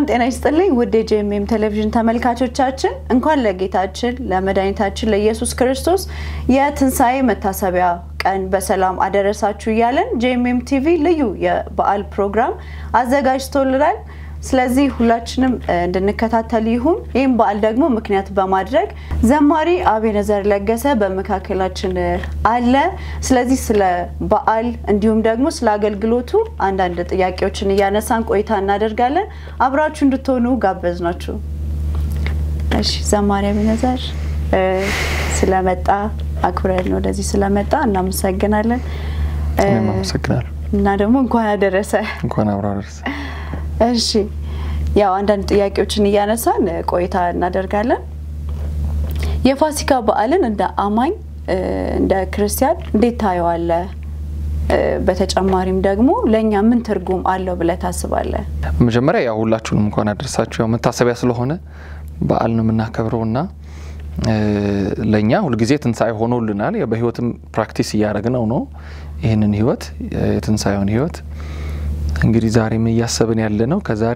ሰላም ጤና ይስጥልኝ ውድ የጄኤምኤም ቴሌቪዥን ተመልካቾቻችን እንኳን ለጌታችን ለመድኃኒታችን ለኢየሱስ ክርስቶስ የትንሣኤ መታሰቢያ ቀን በሰላም አደረሳችሁ እያለን ጄኤምኤም ቲቪ ልዩ የበዓል ፕሮግራም አዘጋጅቶልናል። ስለዚህ ሁላችንም እንድንከታተል ይሁን። ይህም በዓል ደግሞ ምክንያት በማድረግ ዘማሪ አቤነዘር ለገሰ በመካከላችን አለ። ስለዚህ ስለ በዓል እንዲሁም ደግሞ ስለ አገልግሎቱ አንዳንድ ጥያቄዎችን እያነሳን ቆይታ እናደርጋለን። አብራችሁ እንድትሆኑ ጋበዝ ናችሁ። እሺ፣ ዘማሪ አቤነዘር ስለመጣ አክብረን ወደዚህ ስለመጣ እናመሰግናለን። እኔም አመሰግናለሁ እና ደግሞ እንኳን አደረሰ እንኳን አብሮ አደረሰ። እሺ ያው አንዳንድ ጥያቄዎችን እያነሳን ቆይታ እናደርጋለን። የፋሲካ በዓልን እንደ አማኝ እንደ ክርስቲያን እንዴት ታየዋለህ? በተጨማሪም ደግሞ ለእኛ ምን ትርጉም አለው ብለህ ታስባለህ? መጀመሪያ ያው ሁላችሁንም እንኳን አደረሳችሁ። ያው መታሰቢያ ስለሆነ በዓል ነው የምናከብረው እና ለእኛ ሁልጊዜ ትንሣኤ ሆኖልናል። በህይወትም ፕራክቲስ እያደረግነው ነው ይህንን ህይወት የትንሣኤውን ህይወት እንግዲህ ዛሬም እያሰብን ያለ ነው ከዛሬ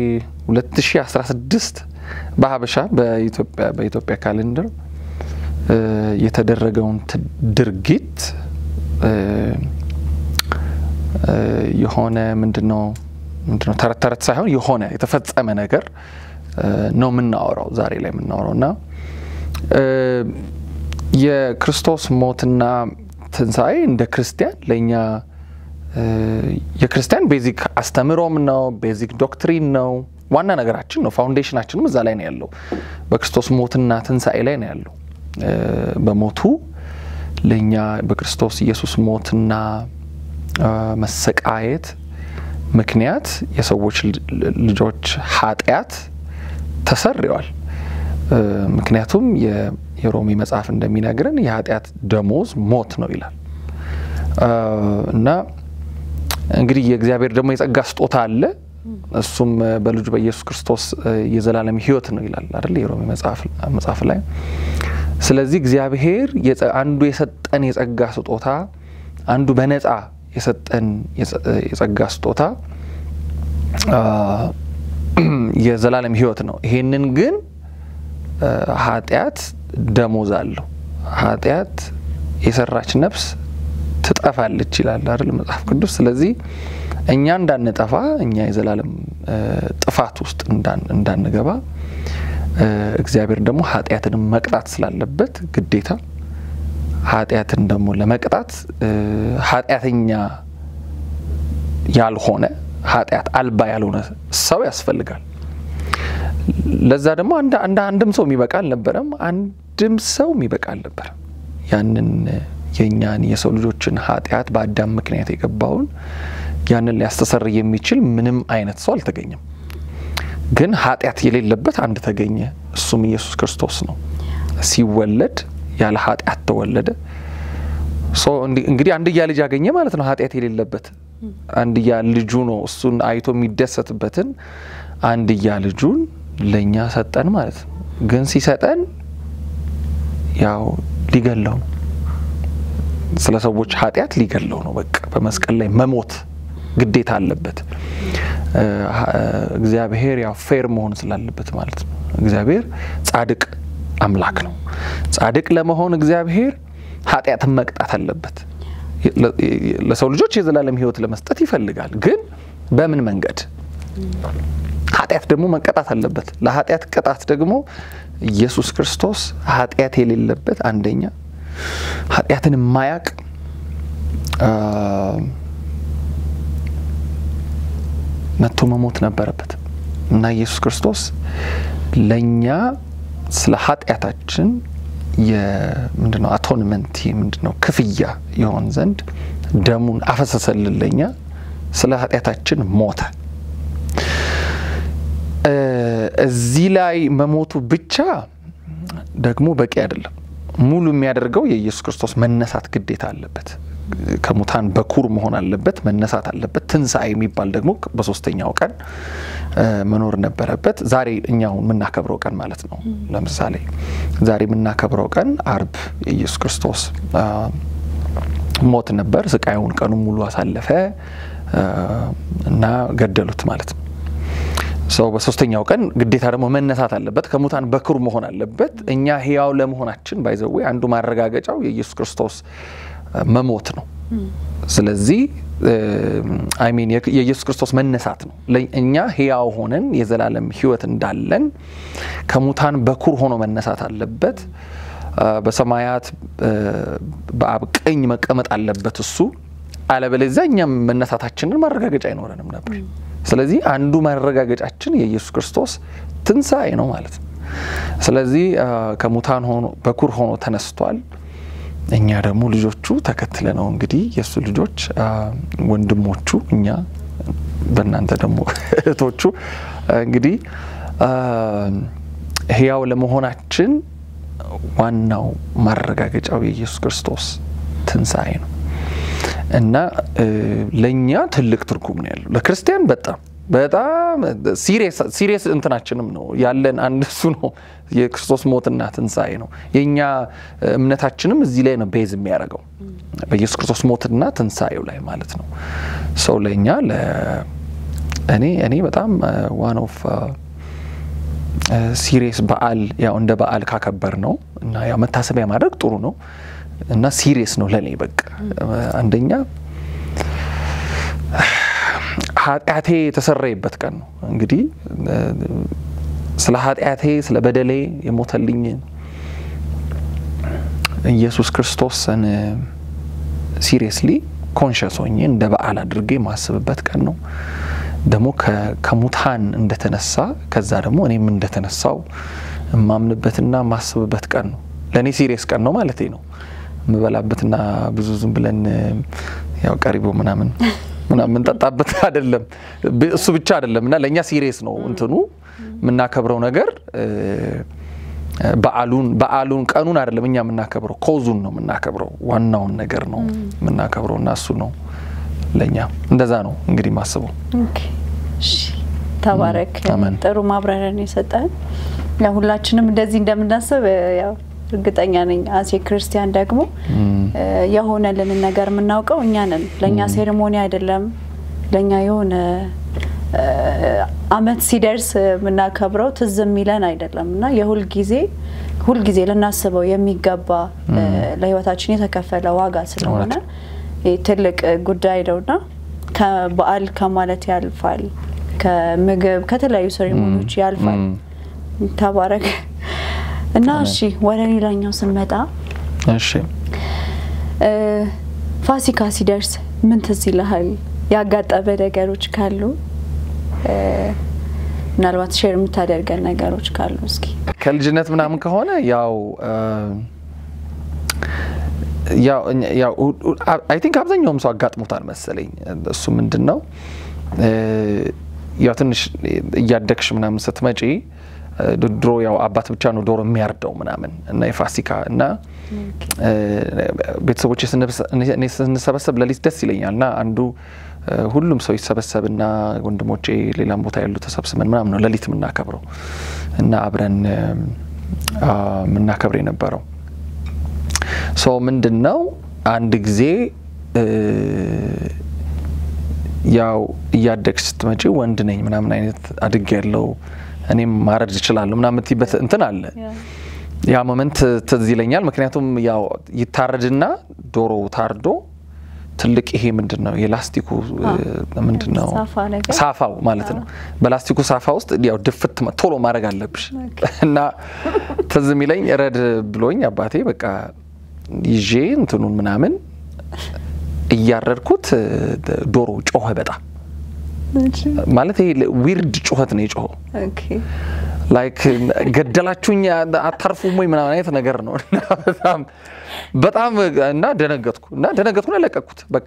2016 በሀበሻ በኢትዮጵያ ካሌንደር የተደረገውን ድርጊት የሆነ ምንድነው ምንድነው ተረት ተረት ሳይሆን የሆነ የተፈጸመ ነገር ነው የምናወራው ዛሬ ላይ የምናወራው እና የክርስቶስ ሞትና ትንሣኤ እንደ ክርስቲያን ለእኛ የክርስቲያን ቤዚክ አስተምሮም ነው፣ ቤዚክ ዶክትሪን ነው፣ ዋና ነገራችን ነው። ፋውንዴሽናችንም እዛ ላይ ነው ያለው። በክርስቶስ ሞትና ትንሣኤ ላይ ነው ያለው። በሞቱ ለእኛ በክርስቶስ ኢየሱስ ሞትና መሰቃየት ምክንያት የሰዎች ልጆች ኃጢአት ተሰርዋል። ምክንያቱም የሮሜ መጽሐፍ እንደሚነግረን የኃጢአት ደሞዝ ሞት ነው ይላል እና እንግዲህ የእግዚአብሔር ደግሞ የጸጋ ስጦታ አለ። እሱም በልጁ በኢየሱስ ክርስቶስ የዘላለም ሕይወት ነው ይላል አይደል የሮሜ መጽሐፍ ላይ። ስለዚህ እግዚአብሔር አንዱ የሰጠን የጸጋ ስጦታ አንዱ በነፃ የሰጠን የጸጋ ስጦታ የዘላለም ሕይወት ነው። ይሄንን ግን ኃጢአት ደሞዝ አለው። ኃጢአት የሰራች ነፍስ ትጠፋለች ይላል አይደል መጽሐፍ ቅዱስ። ስለዚህ እኛ እንዳንጠፋ እኛ የዘላለም ጥፋት ውስጥ እንዳንገባ እግዚአብሔር ደግሞ ኃጢአትን መቅጣት ስላለበት ግዴታ ኃጢአትን ደግሞ ለመቅጣት ኃጢአተኛ ያልሆነ ኃጢአት አልባ ያልሆነ ሰው ያስፈልጋል። ለዛ ደግሞ አንድም ሰው የሚበቃ አልነበረም። አንድም ሰው የሚበቃ አልነበረም ያንን የእኛን የሰው ልጆችን ኃጢአት በአዳም ምክንያት የገባውን ያንን ሊያስተሰር የሚችል ምንም አይነት ሰው አልተገኘም። ግን ኃጢአት የሌለበት አንድ ተገኘ፣ እሱም ኢየሱስ ክርስቶስ ነው። ሲወለድ ያለ ኃጢአት ተወለደ። እንግዲህ አንድያ ልጅ አገኘ ማለት ነው። ኃጢአት የሌለበት አንድያ ልጁ ነው። እሱን አይቶ የሚደሰትበትን አንድያ ልጁን ለእኛ ሰጠን ማለት ነው። ግን ሲሰጠን ያው ሊገለው ነው ስለ ሰዎች ኃጢአት ሊገለው ነው። በቃ በመስቀል ላይ መሞት ግዴታ አለበት። እግዚአብሔር ያው ፌር መሆን ስላለበት ማለት ነው። እግዚአብሔር ጻድቅ አምላክ ነው። ጻድቅ ለመሆን እግዚአብሔር ኃጢአትን መቅጣት አለበት። ለሰው ልጆች የዘላለም ሕይወት ለመስጠት ይፈልጋል። ግን በምን መንገድ? ኃጢአት ደግሞ መቀጣት አለበት። ለኃጢአት ቅጣት ደግሞ ኢየሱስ ክርስቶስ ኃጢአት የሌለበት አንደኛ ኃጢአትን የማያቅ መጥቶ መሞት ነበረበት እና ኢየሱስ ክርስቶስ ለእኛ ስለ ኃጢአታችን ምንድነው አቶንመንት ምንድነው ክፍያ ይሆን ዘንድ ደሙን አፈሰሰልን። ለእኛ ስለ ኃጢአታችን ሞተ። እዚህ ላይ መሞቱ ብቻ ደግሞ በቂ አይደለም። ሙሉ የሚያደርገው የኢየሱስ ክርስቶስ መነሳት ግዴታ አለበት። ከሙታን በኩር መሆን አለበት፣ መነሳት አለበት። ትንሣኤ የሚባል ደግሞ በሶስተኛው ቀን መኖር ነበረበት። ዛሬ እኛው የምናከብረው ቀን ማለት ነው። ለምሳሌ ዛሬ የምናከብረው ቀን አርብ የኢየሱስ ክርስቶስ ሞት ነበር። ስቃዩን ቀኑን ሙሉ አሳለፈ እና ገደሉት ማለት ነው። ሰው በሶስተኛው ቀን ግዴታ ደግሞ መነሳት አለበት፣ ከሙታን በኩር መሆን አለበት። እኛ ህያው ለመሆናችን ባይዘዌ አንዱ ማረጋገጫው የኢየሱስ ክርስቶስ መሞት ነው። ስለዚህ አይሚን የኢየሱስ ክርስቶስ መነሳት ነው። እኛ ህያው ሆነን የዘላለም ህይወት እንዳለን ከሙታን በኩር ሆኖ መነሳት አለበት። በሰማያት በአብ ቀኝ መቀመጥ አለበት እሱ። አለበለዚያ እኛም መነሳታችንን ማረጋገጫ አይኖረንም ነበር። ስለዚህ አንዱ ማረጋገጫችን የኢየሱስ ክርስቶስ ትንሣኤ ነው ማለት ነው። ስለዚህ ከሙታን ሆኖ በኩር ሆኖ ተነስቷል። እኛ ደግሞ ልጆቹ ተከትለ ነው እንግዲህ የእሱ ልጆች ወንድሞቹ፣ እኛ በእናንተ ደግሞ እህቶቹ እንግዲህ ህያው ለመሆናችን ዋናው ማረጋገጫው የኢየሱስ ክርስቶስ ትንሣኤ ነው እና ለእኛ ትልቅ ትርጉም ነው ያለው። ለክርስቲያን በጣም በጣም ሲሪየስ እንትናችንም ነው ያለን አንድ እሱ ነው። የክርስቶስ ሞትና ትንሣኤ ነው። የእኛ እምነታችንም እዚህ ላይ ነው ቤዝ የሚያደርገው በኢየሱስ ክርስቶስ ሞትና ትንሣኤው ላይ ማለት ነው። ሰው ለእኛ እኔ እኔ በጣም ዋን ኦፍ ሲሪየስ በዓል ያው እንደ በዓል ካከበር ነው እና ያው መታሰቢያ ማድረግ ጥሩ ነው እና ሲሪየስ ነው ለእኔ በቃ አንደኛ ኃጢአቴ የተሰረየበት ቀን ነው። እንግዲህ ስለ ኃጢአቴ ስለ በደሌ የሞተልኝ ኢየሱስ ክርስቶስን ሲሪየስሊ ኮንሽስ ሆኜ እንደ በዓል አድርጌ የማስብበት ቀን ነው። ደግሞ ከሙታን እንደተነሳ ከዛ ደግሞ እኔም እንደተነሳው የማምንበትና የማስብበት ቀን ነው። ለእኔ ሲሪየስ ቀን ነው ማለቴ ነው። የምበላበትና ብዙ ዝም ብለን ያው ቀሪቦ ምናምን ምናምን የምንጠጣበት አይደለም። እሱ ብቻ አይደለም እና ለእኛ ሲሪየስ ነው እንትኑ የምናከብረው ነገር በዓሉን በዓሉን ቀኑን አይደለም እኛ የምናከብረው ኮዙን ነው የምናከብረው ዋናውን ነገር ነው የምናከብረው እና እሱ ነው ለእኛ እንደዛ ነው እንግዲህ ማስበው። ተባረክ። ጥሩ ማብራሪያን የሰጠን ሁላችንም እንደዚህ እንደምናስብ ያው እርግጠኛ ነኝ። አሴ ክርስቲያን ደግሞ የሆነልንን ነገር የምናውቀው እኛ ነን። ለእኛ ሴሬሞኒ አይደለም፣ ለእኛ የሆነ አመት ሲደርስ የምናከብረው ትዝ የሚለን አይደለም እና የሁል ጊዜ ሁል ጊዜ ልናስበው የሚገባ ለህይወታችን የተከፈለ ዋጋ ስለሆነ ትልቅ ጉዳይ ነውና ከበዓል ከማለት ያልፋል፣ ከምግብ ከተለያዩ ሴሬሞኒዎች ያልፋል። ተባረክ። እና እሺ ወደ ሌላኛው ስንመጣ እሺ ፋሲካ ሲደርስ ምን ትዝ ይልሃል? ያጋጠመ ነገሮች ካሉ ምናልባት ሼር የምታደርገን ነገሮች ካሉ እስኪ። ከልጅነት ምናምን ከሆነ ያው አይ ቲንክ አብዛኛውም ሰው አጋጥሞታል መሰለኝ። እሱ ምንድን ነው ያው ትንሽ እያደግሽ ምናምን ስትመጪ ድሮ ያው አባት ብቻ ነው ዶሮ የሚያርደው ምናምን እና የፋሲካ እና ቤተሰቦች ስንሰበሰብ ለሊት ደስ ይለኛል እና አንዱ ሁሉም ሰው ይሰበሰብና ወንድሞቼ ሌላም ቦታ ያሉ ተሰብስበን ምናምን ነው ለሊት የምናከብረው እና አብረን የምናከብር የነበረው ሶ ምንድን ነው አንድ ጊዜ ያው እያደግሽ ስትመጪ ወንድ ነኝ ምናምን አይነት አድግ ያለው እኔም ማረድ እችላለሁ ምናምን የምትይበት እንትን አለ። ያ ሞመንት ትዝ ይለኛል። ምክንያቱም ያው ይታረድና ዶሮ ታርዶ ትልቅ ይሄ ምንድን ነው የላስቲኩ ምንድን ነው ሳፋው ማለት ነው። በላስቲኩ ሳፋ ውስጥ ያው ድፍት ቶሎ ማድረግ አለብሽ እና ትዝ የሚለኝ ረድ ብሎኝ አባቴ በቃ ይዤ እንትኑን ምናምን እያረድኩት ዶሮ ጮኸ በጣም ማለት ይሄ ዊርድ ጩኸት ነው የጮኸው። ላይክ ገደላችሁኝ አታርፉም ወይ ምናምን አይነት ነገር ነው። በጣም በጣም እና ደነገጥኩ እና ደነገጥኩና ለቀኩት። በቃ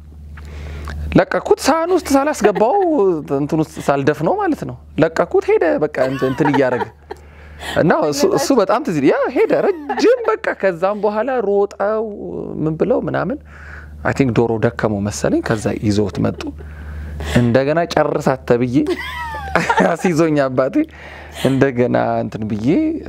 ለቀኩት። ሳህን ውስጥ ሳላስገባው እንትን ውስጥ ሳልደፍነው ማለት ነው። ለቀኩት። ሄደ በቃ እንትን እያደረገ እና እሱ በጣም ትዝ ያ ሄደ ረጅም በቃ ከዛም በኋላ ሮጠው ምን ብለው ምናምን አይ ቲንክ ዶሮ ደከመው መሰለኝ። ከዛ ይዘውት መጡ። እንደገና ጨርሳት ተብዬ አስይዞኝ አባቴ እንደገና እንትን ብዬ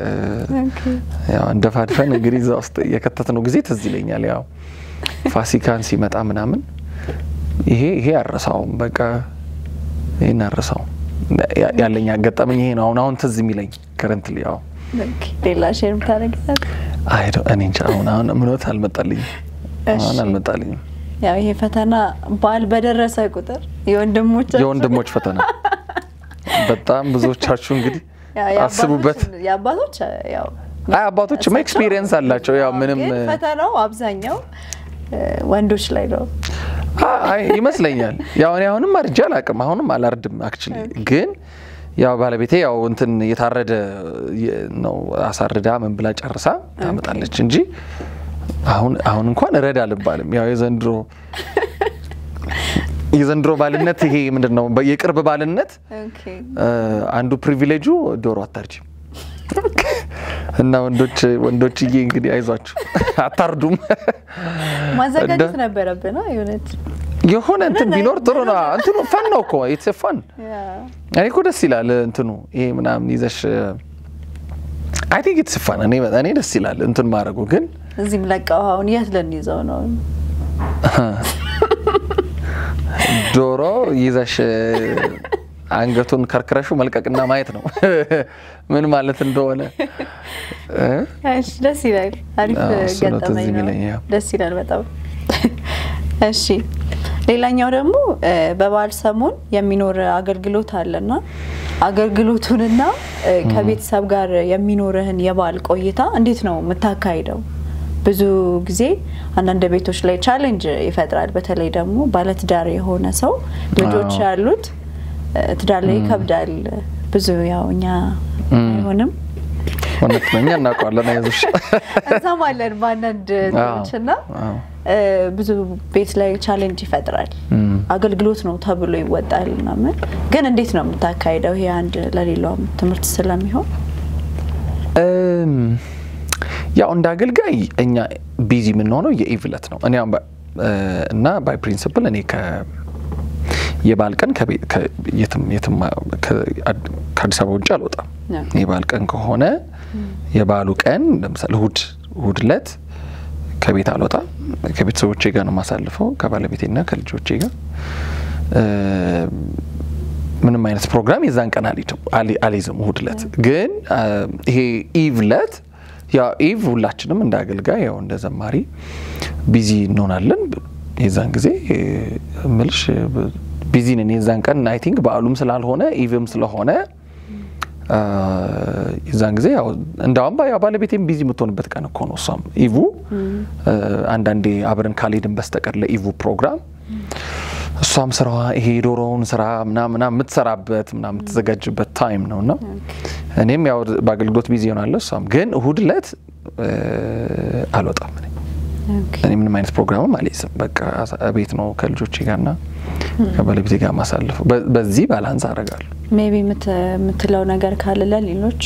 እንደፋድፈን እንግዲህ እዛ ውስጥ የከተትነው ጊዜ ትዝ ይለኛል። ያው ፋሲካን ሲመጣ ምናምን ይሄ ይሄ አረሳውም በቃ ይህን አረሳውም ያ- ያለኝ አጋጣሚ ይሄ ነው። አሁን አሁን ትዝ የሚለኝ ከረንትሊ ያው ኦኬ፣ ሌላ ሼር ምታደርጊያለሽ? አይ ዶ- እኔ እንጃ አሁን አሁን ምኖት አልመጣልኝም አሁን እሺ። አልመጣልኝም። ያው ይሄ ፈተና በዓል በደረሰ ቁጥር የወንድሞች የወንድሞች ፈተና በጣም ብዙዎቻችሁ እንግዲህ አስቡበት። የአባቶች ያው አይ አባቶችማ ኤክስፒሪየንስ አላቸው። ያው ምንም ግን ፈተናው አብዛኛው እ፣ ወንዶች ላይ ነው። አይ ይመስለኛል። ያው እኔ አሁንም አርጄ አላቅም፣ አሁንም አላርድም። አክቹሊ ግን ያው ባለቤቴ ያው እንትን የታረደ የ- ነው አሳርዳ ምን ብላ ጨርሳ ታመጣለች እንጂ አሁን አሁን እንኳን እረድ አልባልም። ያው የዘንድሮ የዘንድሮ ባልነት ይሄ ምንድን ነው የቅርብ ባልነት ኦኬ። እ፣ አንዱ ፕሪቪሌጁ ዶሮ አታርጅም እና ወንዶች ወንዶችዬ እንግዲህ አይዟችሁ አታርዱም። ማዘጋጀት እንደ- ነበረብን አ፣ የእውነት የሆነ እንትን ቢኖር ጥሩ ነው። እንትኑ ፈን ነው እኮ ኢትስ ፈን። ያ፣ እኔ እኮ ደስ ይላል እንትኑ ይሄ ምናምን ይዘሽ አይ ቲንክ ኢትስ ፈን። እኔ እኔ ደስ ይላል እንትን ማድረጉ ግን እዚህም ለቀው አሁን የት ልንይዘው ነው? ዶሮ ይዘሽ አንገቱን ከርክረሹ መልቀቅና ማየት ነው ምን ማለት እንደሆነ እ? እሺ፣ ደስ ይላል። አሪፍ አዎ፣ እሱ ነው ትዝ ገጠመኝ ነው። የሚለኝ፣ ያው። ደስ ይላል በጣም። እሺ፣ ሌላኛው ደግሞ እ፣ በበዓል ሰሞን የሚኖር አገልግሎት አለና አገልግሎቱንና እ፣ ከቤተሰብ ጋር የሚኖርህን የበዓል ቆይታ እንዴት ነው የምታካሂደው? ብዙ ጊዜ አንዳንድ ቤቶች ላይ ቻሌንጅ ይፈጥራል። በተለይ ደግሞ ባለትዳር የሆነ ሰው ልጆች አዎ። ያሉት እ፣ ትዳር ላይ ይከብዳል። ብዙ ያው እኛ አይሆንም እውነት ነው። እኛ እናውቀዋለን። አይዞሽ እንሰማለን በአንዳንድ እንትኖች እና አዎ። እ፣ ብዙ ቤት ላይ ቻሌንጅ ይፈጥራል። እም። አገልግሎት ነው ተብሎ ይወጣል ምናምን። ግን እንዴት ነው የምታካሂደው? ይሄ አንድ ለሌላውም ትምህርት ስለሚሆን እም፣ ያው እንደ አገልጋይ እኛ ቢዚ የምንሆነው የኢቭለት ነው። እኔ አሁን በ- እ፣ እና ባይ ፕሪንሲፕል እኔ ከ የበዓል ቀን ከቤ- ከ- የትም የትም ከ- አድ- ከአዲስ አበባ ውጭ አልወጣም። ያ። የበዓል ቀን ከሆነ የበዓሉ ቀን ለምሳሌ እሁድ እሁድ ዕለት ከቤት አልወጣም። ከቤተሰቦቼ ጋር ነው የማሳልፈው ከባለቤቴና ከልጆቼ ጋር እ፣ ምንም አይነት ፕሮግራም የዛን ቀን አልሄድም አሊ- አልይዝም። እሁድ ዕለት ግን አ፣ ይሄ ኢቭ ዕለት ያው ኢቭ ሁላችንም እንደ አገልጋይ ያው እንደ ዘማሪ ቢዚ እንሆናለን። የዛን ጊዜ እ፣ እምልሽ ቢዚ ነን የዛን ቀን አይ ቲንክ በዓሉም ስላልሆነ ኢቭም ስለሆነ አ፣ የዛን ጊዜ ያው እንዳውም ባ- ያው ባለቤቴም ቢዚ የምትሆንበት ቀን እኮ ነው። እሷም ኢቭ እ፣ አንዳንዴ አብረን ካልሄድን በስተቀር ለኢቭ ፕሮግራም እሷም ስራዋ ይሄ የዶሮውን ስራ ምናምን ምናምን የምትሰራበት ምናምን የምትዘጋጅበት ታይም ነው እና እኔም ያው በአገልግሎት ቢዚ ሆናለሁ። እሷም ግን እሁድ ዕለት እ፣ አልወጣም እኔ እኔ ምንም አይነት ፕሮግራምም አልይዝም። በቃ ቤት ነው ከልጆቼ ጋርና ከባለቤቴ ጋር ማሳልፈው። በ- በዚህ ባላንስ አደርጋለሁ። ሜቢ የምትለው ነገር ካለ ለሌሎች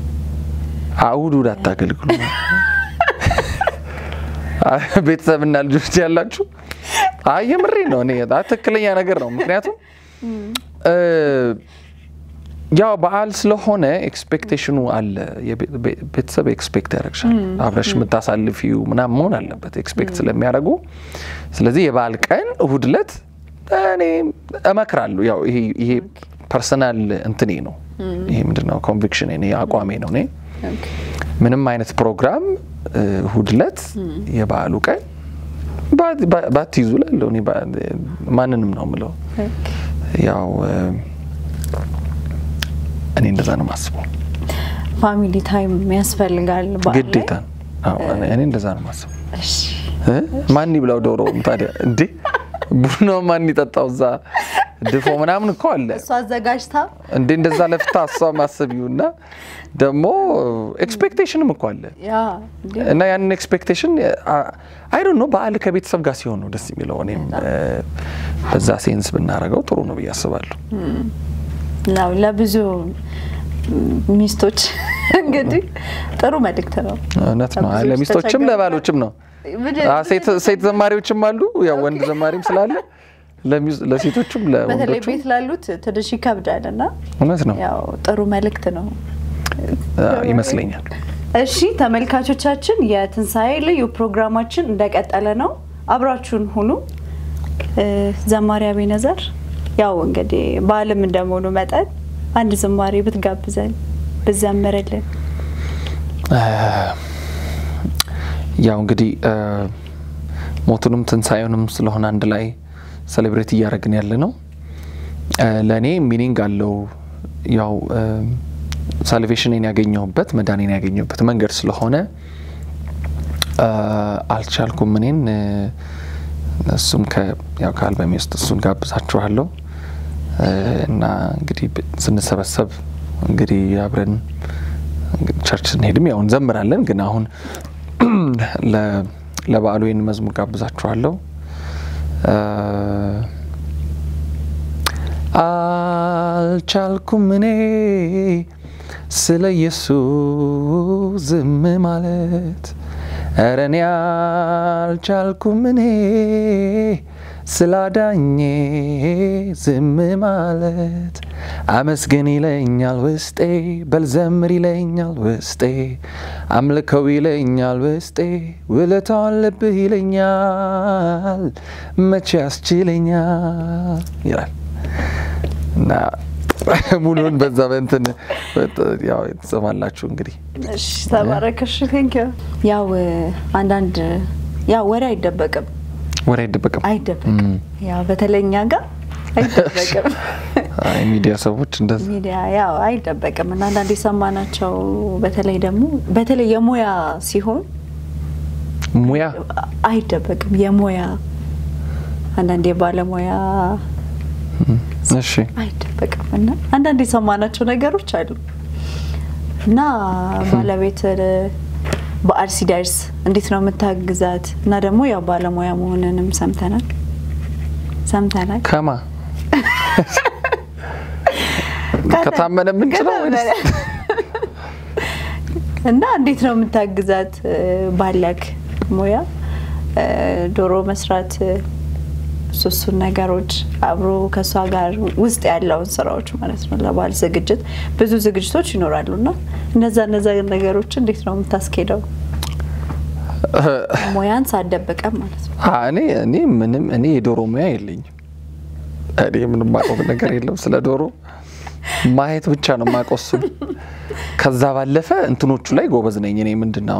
እሁድ እሁድ አታገልግሉ። ቤተሰብና ልጆች ያላችሁ አይ የምሬ ነው። እኔ አ- ትክክለኛ ነገር ነው። ምክንያቱም እ፣ ያው በዓል ስለሆነ ኤክስፔክቴሽኑ አለ። የቤ- ቤ- ቤተሰብ ኤክስፔክት ያደርግሻል። አብረሽ የምታሳልፊው ምናምን መሆን አለበት ኤክስፔክት ስለሚያደርጉ። ስለዚህ የበዓል ቀን እሁድ ዕለት እኔ እመክራለሁ። ያው ይሄ ይሄ ፐርሰናል እንትኔ ነው። ይሄ ምንድነው ኮንቪክሽን እኔ አቋሜ ነው። እኔ ምንም አይነት ፕሮግራም እ፣ እሁድ ዕለት የበዓሉ ቀን ባ- ባ- ባትይዙ እላለሁ። እኔ ባ- ማንንም ነው የምለው። ያው እ፣ እኔ እንደዛ ነው የማስበው። ፋሚሊ ታይም ያስፈልጋል በዓል ላይ። ግዴታ ነው። አዎ፣ እኔ- እኔ እንደዛ ነው የማስበው። እሺ። እ? ማን ይብላው ዶሮውን ታዲያ እንዴ? ቡናው ማን ይጠጣው? እዛ ድፎ ምናምን እኮ አለ እሷ አዘጋጅታ እንዴ እንደዛ ለፍታ እሷ ማሰቢው እና ደግሞ ኤክስፔክቴሽንም እኮ አለ ያ እንዴ እና ያንን ኤክስፔክቴሽን አይ ዶንት ኖ በዓል ከቤተሰብ ጋር ሲሆን ነው ደስ የሚለው። እኔም እ፣ በዛ ሴንስ ብናደርገው ጥሩ ነው ብዬ አስባለሁ። ነው ለብዙ ሚስቶች እንግዲህ ጥሩ መልእክት ነው። እውነት ነው። አይ ብዙዎች ለሚስቶችም ተቸገሩ። ለባሎችም ነው። ምንድን- አ፣ ሴት ሴት ዘማሪዎችም አሉ፣ ያው ወንድ ዘማሪም ስላለ ለሚስ- ለሴቶችም በተለይ ለወንዶችም ቤት ላሉት ትንሽ ይከብዳል እና እውነት ነው ያው ጥሩ መልእክት ነው። አ፣ ይመስለኛል። እሺ ተመልካቾቻችን የትንሣኤ ልዩ ፕሮግራማችን እንደቀጠለ ነው። አብራችሁን ሁኑ። እ፣ ዘማሪ አቤነዘር ያው እንግዲህ በዓልም እንደመሆኑ መጠን አንድ ዝማሬ ብትጋብዘን ብዘምርልን። ያው እንግዲህ ሞቱንም ትንሣኤውንም ስለሆነ አንድ ላይ ሴሌብሬት እያደረግን ያለ ነው። ለእኔ ሚኒንግ አለው። ያው ሳልቬሽንን ያገኘሁበት መዳኔን ያገኘሁበት መንገድ ስለሆነ አልቻልኩም እኔን እሱም ያው ከአልበሜ ውስጥ እሱን ጋብዛችኋለሁ እና እንግዲህ ስንሰበሰብ እንግዲህ አብረን ቸርች ስንሄድም ያው እንዘምራለን። ግን አሁን ለበዓሉ ይህን መዝሙር ጋብዛችኋለሁ። አልቻልኩም እኔ ስለ ኢየሱስ ዝም ማለት እረ እኔ አልቻልኩም እኔ ስላዳኜ ዝም ማለት አመስግን ይለኛል ውስጤ በልዘምር ይለኛል ውስጤ አምልከው ይለኛል ውስጤ ውለታው አለብህ ይለኛል መቼ ያስችለኛል ይላል እና ሙሉን በዛ በእንትን ያው ትሰማላችሁ እንግዲህ። እሺ ተባረከሽ። ቴንኪው። ያው አንዳንድ ያው ወሬ አይደበቅም ወሬ አይደበቅም አይደበቅም። ያው በተለይ እኛ ጋር አይደበቅም። ሚዲያ ሰዎች እንደዚህ ሚዲያ ያው አይደበቅም እና አንዳንድ የሰማናቸው በተለይ ደግሞ በተለይ የሙያ ሲሆን ሙያ አይደበቅም። የሙያ አንዳንድ የባለሙያ እሺ አይደበቅም እና አንዳንድ የሰማናቸው ነገሮች አሉ እና ባለቤት በዓል ሲደርስ እንዴት ነው የምታግዛት? እና ደግሞ ያው ባለሙያ መሆንንም ሰምተናል ሰምተናል። ከማ ከታመነ ምንጭ ነው ወይስ እና እንዴት ነው የምታግዛት? ባለክ ሙያ ዶሮ መስራት ሱሱን ነገሮች አብሮ ከእሷ ጋር ውስጥ ያለውን ስራዎች ማለት ነው። ለበዓል ዝግጅት ብዙ ዝግጅቶች ይኖራሉ እና እነዛ እነዛ ነገሮች እንዴት ነው የምታስኬደው? ሙያን ሳደበቀም ማለት ነው። እኔ እኔ ምንም እኔ የዶሮ ሙያ የለኝም። እኔ ምንም ማቆም ነገር የለም ስለ ዶሮ ማየት ብቻ ነው የማውቀው እሱን። ከዛ ባለፈ እንትኖቹ ላይ ጎበዝ ነኝ እኔ ምንድነው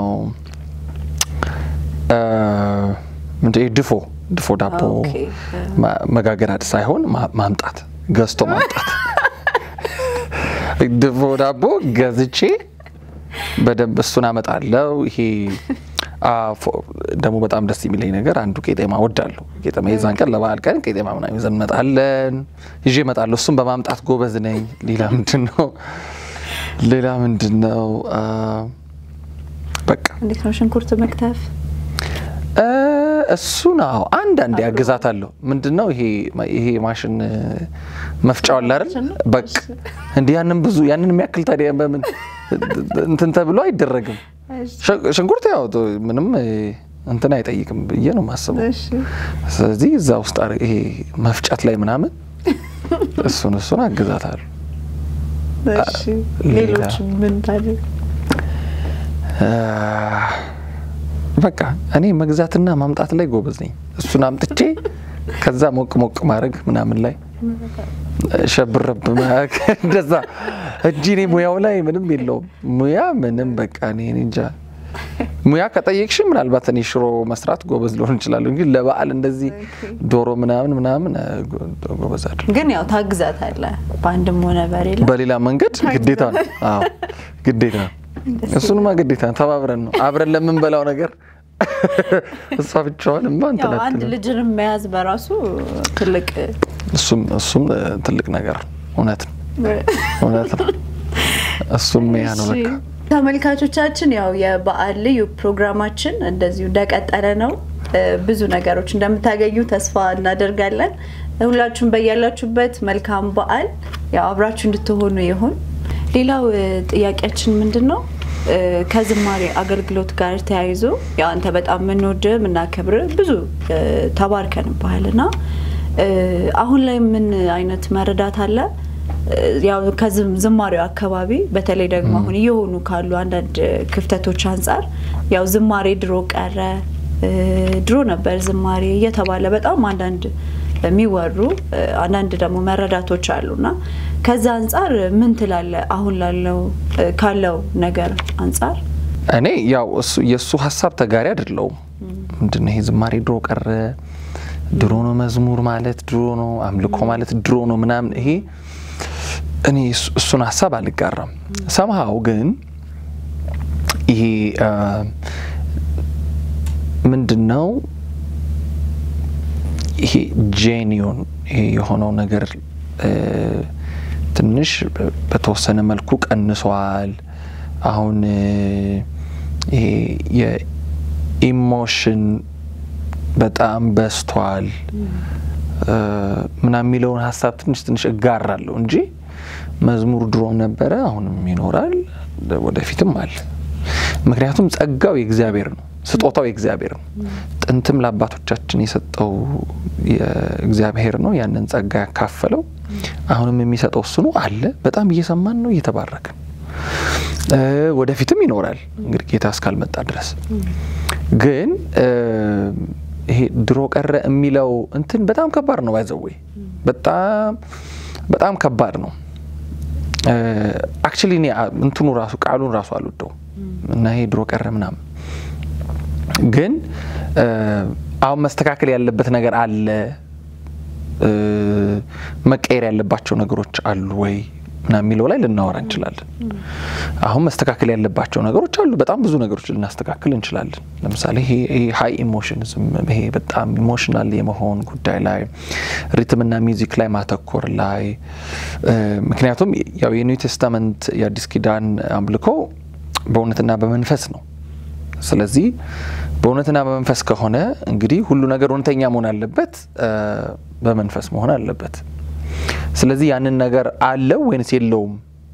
ምንድን ድፎ ድፎ ዳቦ መጋገር ሳይሆን ማምጣት ገዝቶ ማምጣት ድፎ ዳቦ ገዝቼ በደንብ እሱን አመጣለው። ይሄ ደግሞ በጣም ደስ የሚለኝ ነገር አንዱ ቄጤማ ወዳለሁ። ቄጤማ የዛን ቀን ለበዓል ቀን ቄጤማ ምናምን ይዘን እንመጣለን፣ ይዤ እመጣለሁ። እሱን በማምጣት ጎበዝ ነኝ። ሌላ ምንድን ነው ሌላ ምንድን ነው በቃ እንዴት ነው ሽንኩርት መክተፍ እሱን አዎ አንዳንዴ ያግዛታለሁ። ምንድን ነው ይሄ ይሄ ማሽን መፍጫው አለ አይደል? በቃ እንዲህ ያንን ብዙ ያንን የሚያክል ታዲያ በምን እንትን ተብሎ አይደረግም። ሽንኩርት ያው ምንም እንትን አይጠይቅም ብዬ ነው የማስበው። ስለዚህ እዛ ውስጥ ይሄ መፍጨት ላይ ምናምን እሱን እሱን አግዛታለሁ። ሌሎች ምን ታዲያ በቃ እኔ መግዛትና ማምጣት ላይ ጎበዝ ነኝ። እሱን አምጥቼ ከዛ ሞቅ ሞቅ ማድረግ ምናምን ላይ ሸብረብ እንደዛ እጂ እኔ ሙያው ላይ ምንም የለውም። ሙያ ምንም በቃ እኔ እንጃ። ሙያ ከጠየቅሽ ምናልባት እኔ ሽሮ መስራት ጎበዝ ሊሆን እችላለሁ እንጂ ለበዓል እንደዚህ ዶሮ ምናምን ምናምን ጎበዝ አይደል። ግን ያው ታግዛታለህ በአንድም ሆነ በሌላ በሌላ መንገድ ግዴታ ነው። አዎ ግዴታ ነው። እሱንማ ግዴታ ነው። ተባብረን ነው አብረን ለምንበላው ነገር እሷ ብቻዋን ማ ያው አንድ ልጅንም መያዝ በራሱ ትልቅ እሱም እሱም ትልቅ ነገር እውነት ነው እውነት ነው። እሱም ያ ነው በቃ። ተመልካቾቻችን ያው የበዓል ልዩ ፕሮግራማችን እንደዚሁ እንደቀጠለ ነው። ብዙ ነገሮች እንደምታገኙ ተስፋ እናደርጋለን። ሁላችሁም በያላችሁበት መልካም በዓል ያው አብራችሁ እንድትሆኑ ይሁን። ሌላው ጥያቄያችን ምንድን ነው? ከዝማሬ አገልግሎት ጋር ተያይዞ ያው አንተ በጣም የምንወድ የምናከብር ብዙ ተባርከንብሃል እና አሁን ላይ ምን አይነት መረዳት አለ? ያው ከዝማሬው አካባቢ በተለይ ደግሞ አሁን እየሆኑ ካሉ አንዳንድ ክፍተቶች አንጻር ያው ዝማሬ ድሮ ቀረ፣ ድሮ ነበር ዝማሬ እየተባለ በጣም አንዳንድ የሚወሩ አንዳንድ ደግሞ መረዳቶች አሉና ከዛ አንጻር ምን ትላለ? አሁን ላለው ካለው ነገር አንጻር እኔ ያው የእሱ ሀሳብ ተጋሪ አይደለውም። ምንድነው ይሄ ዝማሬ ድሮ ቀረ፣ ድሮ ነው መዝሙር ማለት ድሮ ነው፣ አምልኮ ማለት ድሮ ነው ምናምን፣ ይሄ እኔ እሱን ሀሳብ አልጋራም። ሰምሃው ግን ይሄ ምንድን ነው ይሄ ጄኒዮን ይሄ የሆነው ነገር ትንሽ በተወሰነ መልኩ ቀንሷል። አሁን ይሄ የኢሞሽን በጣም በስቷል ምናምን የሚለውን ሀሳብ ትንሽ ትንሽ እጋራለሁ እንጂ መዝሙር ድሮም ነበረ፣ አሁንም ይኖራል፣ ወደፊትም አለ። ምክንያቱም ጸጋው የእግዚአብሔር ነው፣ ስጦታው የእግዚአብሔር ነው። ጥንትም ለአባቶቻችን የሰጠው የእግዚአብሔር ነው። ያንን ጸጋ ያካፈለው አሁንም የሚሰጠው እሱ ነው። አለ። በጣም እየሰማን ነው፣ እየተባረክን ወደፊትም ይኖራል እንግዲህ ጌታ እስካልመጣ ድረስ። ግን ይሄ ድሮ ቀረ የሚለው እንትን በጣም ከባድ ነው። ባይዘዌ በጣም በጣም ከባድ ነው። አክቹሊ እኔ እንትኑ ራሱ ቃሉን ራሱ አልወደውም እና ይሄ ድሮ ቀረ ምናምን ግን አሁን መስተካከል ያለበት ነገር አለ፣ መቀየር ያለባቸው ነገሮች አሉ ወይ ምናምን የሚለው ላይ ልናወራ እንችላለን። አሁን መስተካከል ያለባቸው ነገሮች አሉ። በጣም ብዙ ነገሮች ልናስተካክል እንችላለን። ለምሳሌ ይሄ ሀይ ኢሞሽንዝም ይሄ በጣም ኢሞሽናል የመሆን ጉዳይ ላይ ሪትምና ሚውዚክ ላይ ማተኮር ላይ ምክንያቱም ያው የኒው ቴስታመንት የአዲስ ኪዳን አምልኮ በእውነትና በመንፈስ ነው። ስለዚህ በእውነትና በመንፈስ ከሆነ እንግዲህ ሁሉ ነገር እውነተኛ መሆን አለበት፣ በመንፈስ መሆን አለበት። ስለዚህ ያንን ነገር አለው ወይንስ የለውም?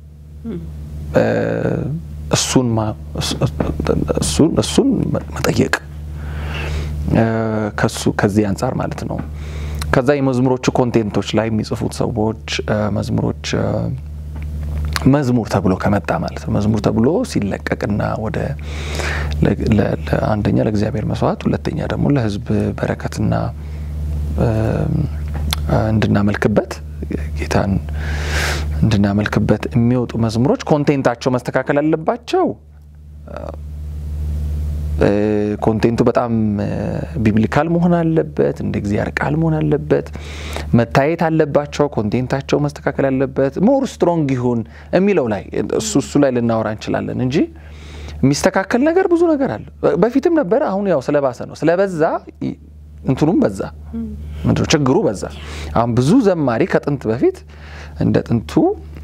እሱን መጠየቅ ከሱ ከዚህ አንጻር ማለት ነው። ከዛ የመዝሙሮቹ ኮንቴንቶች ላይ የሚጽፉት ሰዎች መዝሙሮች መዝሙር ተብሎ ከመጣ ማለት ነው። መዝሙር ተብሎ ሲለቀቅና ወደ አንደኛ ለእግዚአብሔር መስዋዕት፣ ሁለተኛ ደግሞ ለሕዝብ በረከትና እንድናመልክበት ጌታን እንድናመልክበት የሚወጡ መዝሙሮች ኮንቴንታቸው መስተካከል አለባቸው። ኮንቴንቱ በጣም ቢብሊካል መሆን አለበት። እንደ እግዚአብሔር ቃል መሆን አለበት። መታየት አለባቸው። ኮንቴንታቸው መስተካከል አለበት። ሞር ስትሮንግ ይሁን የሚለው ላይ እሱ እሱ ላይ ልናወራ እንችላለን እንጂ የሚስተካከል ነገር ብዙ ነገር አለ። በፊትም ነበረ። አሁን ያው ስለባሰ ነው ስለበዛ እንትኑም በዛ ምንድነው ችግሩ በዛ። አሁን ብዙ ዘማሪ ከጥንት በፊት እንደ ጥንቱ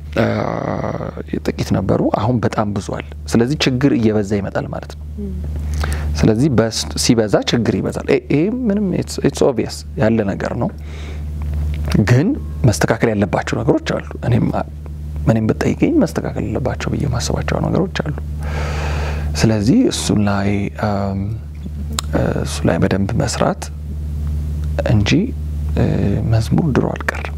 ጥቂት ነበሩ። አሁን በጣም ብዙ አለ። ስለዚህ ችግር እየበዛ ይመጣል ማለት ነው። ስለዚህ ሲበዛ ችግር ይበዛል። ይሄ ምንም ኢትስ ኦብቪየስ ያለ ነገር ነው። ግን መስተካከል ያለባቸው ነገሮች አሉ። እኔም እኔም ብጠይቀኝ መስተካከል ያለባቸው ብዬ ማሰባቸው ነገሮች አሉ። ስለዚህ እሱን ላይ እሱ ላይ በደንብ መስራት እንጂ መዝሙር ድሮ አልቀርም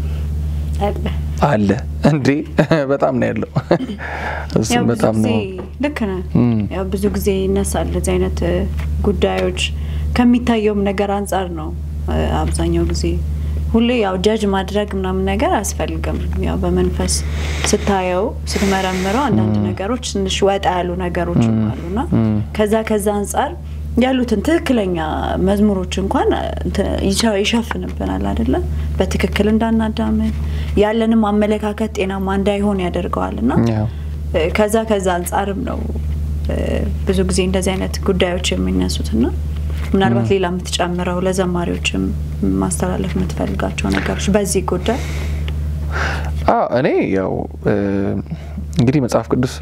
አለ እንዴ! በጣም ነው ያለው። እሱም በጣም ነው ልክ ነህ። ያው ብዙ ጊዜ ይነሳል እንደዚህ አይነት ጉዳዮች ከሚታየውም ነገር አንጻር ነው። አብዛኛው ጊዜ ሁሌ ያው ጀጅ ማድረግ ምናምን ነገር አያስፈልግም። ያው በመንፈስ ስታየው ስትመረምረው አንዳንድ ነገሮች ትንሽ ወጣ ያሉ ነገሮች አሉና ከዛ ከዛ አንጻር ያሉትን ትክክለኛ መዝሙሮች እንኳን ይሸፍንብናል አይደለ? በትክክል እንዳናዳምን ያለንም አመለካከት ጤናማ እንዳይሆን ያደርገዋል እና ከዛ ከዛ አንጻርም ነው ብዙ ጊዜ እንደዚህ አይነት ጉዳዮች የሚነሱትና ምናልባት ሌላ የምትጨምረው ለዘማሪዎችም ማስተላለፍ የምትፈልጋቸው ነገሮች በዚህ ጉዳይ? እኔ ያው እንግዲህ መጽሐፍ ቅዱስ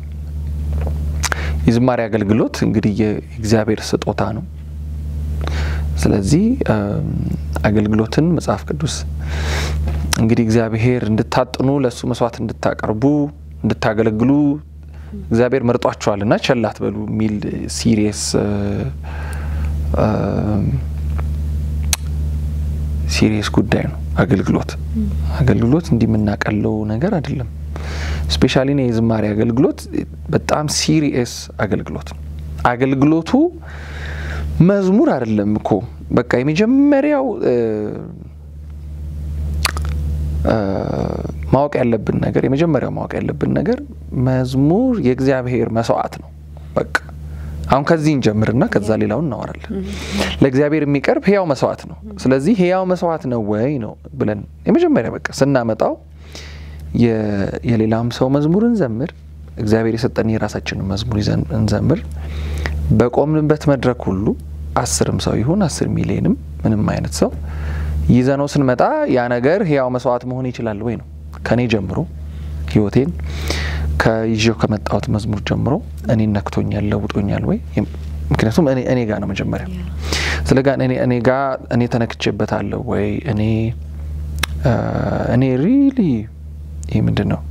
የዝማሬ አገልግሎት እንግዲህ የእግዚአብሔር ስጦታ ነው። ስለዚህ አገልግሎትን መጽሐፍ ቅዱስ እንግዲህ እግዚአብሔር እንድታጥኑ ለእሱ መስዋዕት እንድታቀርቡ እንድታገለግሉ እግዚአብሔር መርጧቸዋል እና ቸል አትበሉ የሚል ሲሪየስ ሲሪየስ ጉዳይ ነው። አገልግሎት አገልግሎት እንዲህ የምናቀለው ነገር አይደለም። ስፔሻሊ የዝማሬ አገልግሎት በጣም ሲሪየስ አገልግሎት ነው። አገልግሎቱ መዝሙር አይደለም እኮ በቃ የመጀመሪያው ማወቅ ያለብን ነገር የመጀመሪያው ማወቅ ያለብን ነገር መዝሙር የእግዚአብሔር መስዋዕት ነው። በቃ አሁን ከዚህ እንጀምርና ከዛ ሌላውን እናወራለን። ለእግዚአብሔር የሚቀርብ ህያው መስዋዕት ነው። ስለዚህ ህያው መስዋዕት ነው ወይ ነው ብለን የመጀመሪያ በቃ ስናመጣው የሌላም ሰው መዝሙር እንዘምር፣ እግዚአብሔር የሰጠን የራሳችንን መዝሙር ይዘን እንዘምር። በቆምንበት መድረክ ሁሉ አስርም ሰው ይሁን አስር ሚሊዮንም ምንም አይነት ሰው ይዘነው ስንመጣ ያ ነገር ህያው መስዋዕት መሆን ይችላል ወይ ነው ከኔ ጀምሮ ህይወቴን ከይዤው ከመጣሁት መዝሙር ጀምሮ እኔን ነክቶኛል፣ ለውጦኛል ወይ? ምክንያቱም እኔ ጋ ነው መጀመሪያ። ስለ ጋ እኔ ጋ እኔ ተነክቼበታለሁ ወይ? እኔ እኔ ሪሊ ይህ ምንድን ነው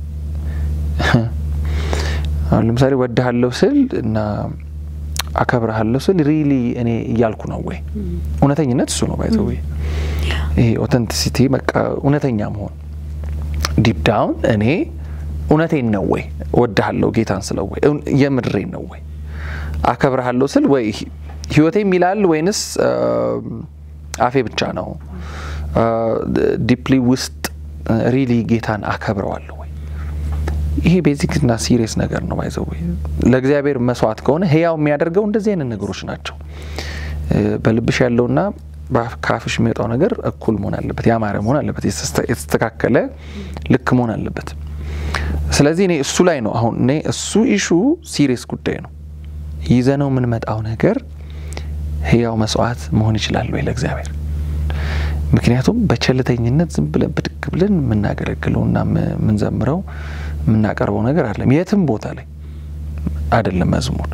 አሁን ለምሳሌ ወድሃለሁ ስል እና አከብረሃለሁ ስል ሪሊ እኔ እያልኩ ነው ወይ? እውነተኝነት እሱ ነው ባይዘ ወይ ይሄ ኦተንቲሲቲ በቃ እውነተኛ መሆን ዲፕ ዳውን እኔ እውነቴን ነው ወይ እወድሃለሁ ጌታን ስለው ወይ የምድሬን ነው ወይ አከብረሃለሁ ስል ወይ ህይወቴ የሚላል ወይንስ አፌ ብቻ ነው ዲፕሊ ውስጥ ሪሊ ጌታን አከብረዋለሁ ወይ ይሄ ቤዚክና ሲሪየስ ነገር ነው ባይዘው ወይ ለእግዚአብሔር መስዋዕት ከሆነ ህያው የሚያደርገው እንደዚህ አይነት ነገሮች ናቸው በልብሽ ያለውና ከአፍሽ የሚወጣው ነገር እኩል መሆን አለበት ያማረ መሆን አለበት የተስተካከለ ልክ መሆን አለበት ስለዚህ እኔ እሱ ላይ ነው አሁን እኔ እሱ ኢሹ ሲሪየስ ጉዳይ ነው ይዘነው የምንመጣው ነገር ህያው መስዋዕት መሆን ይችላል ወይ ለእግዚአብሔር ምክንያቱም በቸልተኝነት ዝም ብለን ብድግ ብለን የምናገለግለውና የምንዘምረው የምናቀርበው ነገር አለም የትም ቦታ ላይ አይደለም መዝሙር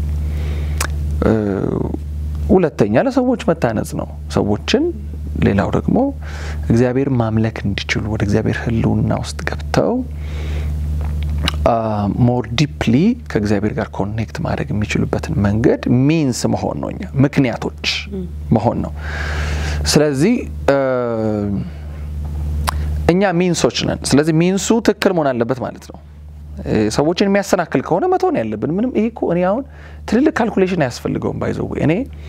ሁለተኛ ለሰዎች መታነጽ ነው ሰዎችን ሌላው ደግሞ እግዚአብሔር ማምለክ እንዲችሉ ወደ እግዚአብሔር ህልውና ውስጥ ገብተው ሞር ዲፕሊ ከእግዚአብሔር ጋር ኮኔክት ማድረግ የሚችሉበትን መንገድ ሚንስ መሆን ነው እኛ ምክንያቶች መሆን ነው ስለዚህ እኛ ሚንሶች ነን ስለዚህ ሚንሱ ትክክል መሆን አለበት ማለት ነው ሰዎችን የሚያሰናክል ከሆነ መቶ ነው ያለብን ምንም ይሄ እኮ እኔ አሁን ትልልቅ ካልኩሌሽን አያስፈልገውም ባይዘው እኔ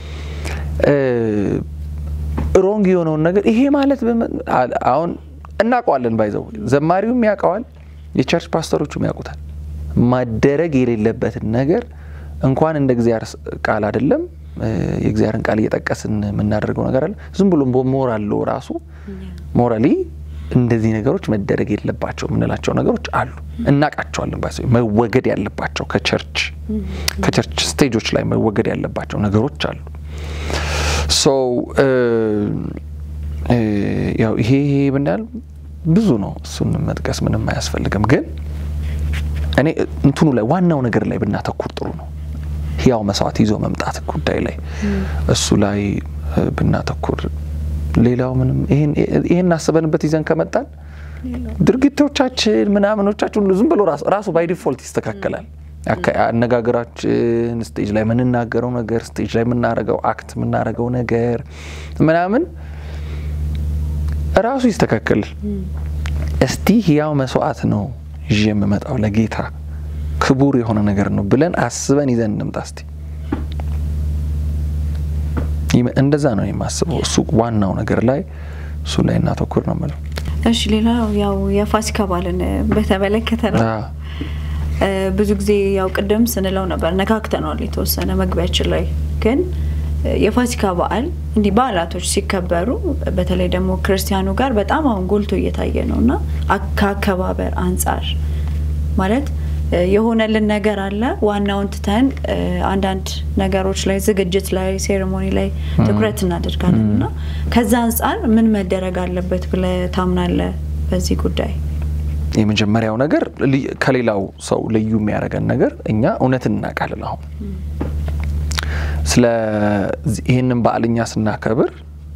ሮንግ የሆነውን ነገር ይሄ ማለት አሁን እናውቀዋለን ባይዘው ዘማሪውም ያውቀዋል የቸርች ፓስተሮቹም ያውቁታል ማደረግ የሌለበትን ነገር እንኳን እንደ እግዚአብሔር ቃል አይደለም የእግዚአብሔርን ቃል እየጠቀስን የምናደርገው ነገር አለ ዝም ብሎ ሞራል ራሱ ሞራሊ እንደዚህ ነገሮች መደረግ የለባቸው የምንላቸው ነገሮች አሉ እናቃቸዋለን ባ መወገድ ያለባቸው ከቸርች ከቸርች ስቴጆች ላይ መወገድ ያለባቸው ነገሮች አሉ ሰው ያው ይሄ ይሄ ብናል ብዙ ነው እሱን መጥቀስ ምንም አያስፈልግም ግን እኔ እንትኑ ላይ ዋናው ነገር ላይ ብናተኩር ጥሩ ነው ህያው መስዋዕት ይዞ መምጣት ጉዳይ ላይ እሱ ላይ ብናተኩር ሌላው ምንም ይሄን አስበንበት ይዘን ከመጣን ድርጊቶቻችን ምናምኖቻችን ዝም ብሎ ራሱ ባይ ዲፎልት ይስተካከላል አነጋገራችን ስቴጅ ላይ የምንናገረው ነገር ስቴጅ ላይ የምናረገው አክት የምናረገው ነገር ምናምን ራሱ ይስተካከል እስቲ ህያው መስዋዕት ነው ይዤ የምመጣው ለጌታ ክቡር የሆነ ነገር ነው ብለን አስበን ይዘን እንምጣ እስቲ እንደዛ ነው የማስበው እሱ ዋናው ነገር ላይ እሱ ላይ እናተኩር ነው ምለው እሺ ሌላው ያው የፋሲካ በዓልን በተመለከተ ነው ብዙ ጊዜ ያው ቅድም ስንለው ነበር ነካክተነዋል የተወሰነ መግቢያችን ላይ ግን የፋሲካ በዓል እንዲህ በዓላቶች ሲከበሩ በተለይ ደግሞ ክርስቲያኑ ጋር በጣም አሁን ጎልቶ እየታየ ነው እና ከአከባበር አንጻር ማለት የሆነልን ነገር አለ ዋናውን ትተን አንዳንድ ነገሮች ላይ ዝግጅት ላይ ሴሬሞኒ ላይ ትኩረት እናደርጋለን እና ከዛ አንጻር ምን መደረግ አለበት ብለ ታምናለ በዚህ ጉዳይ የመጀመሪያው ነገር ከሌላው ሰው ልዩ የሚያደርገን ነገር እኛ እውነትን እናውቃለን አሁን ስለ ይህንን በዓል እኛ ስናከብር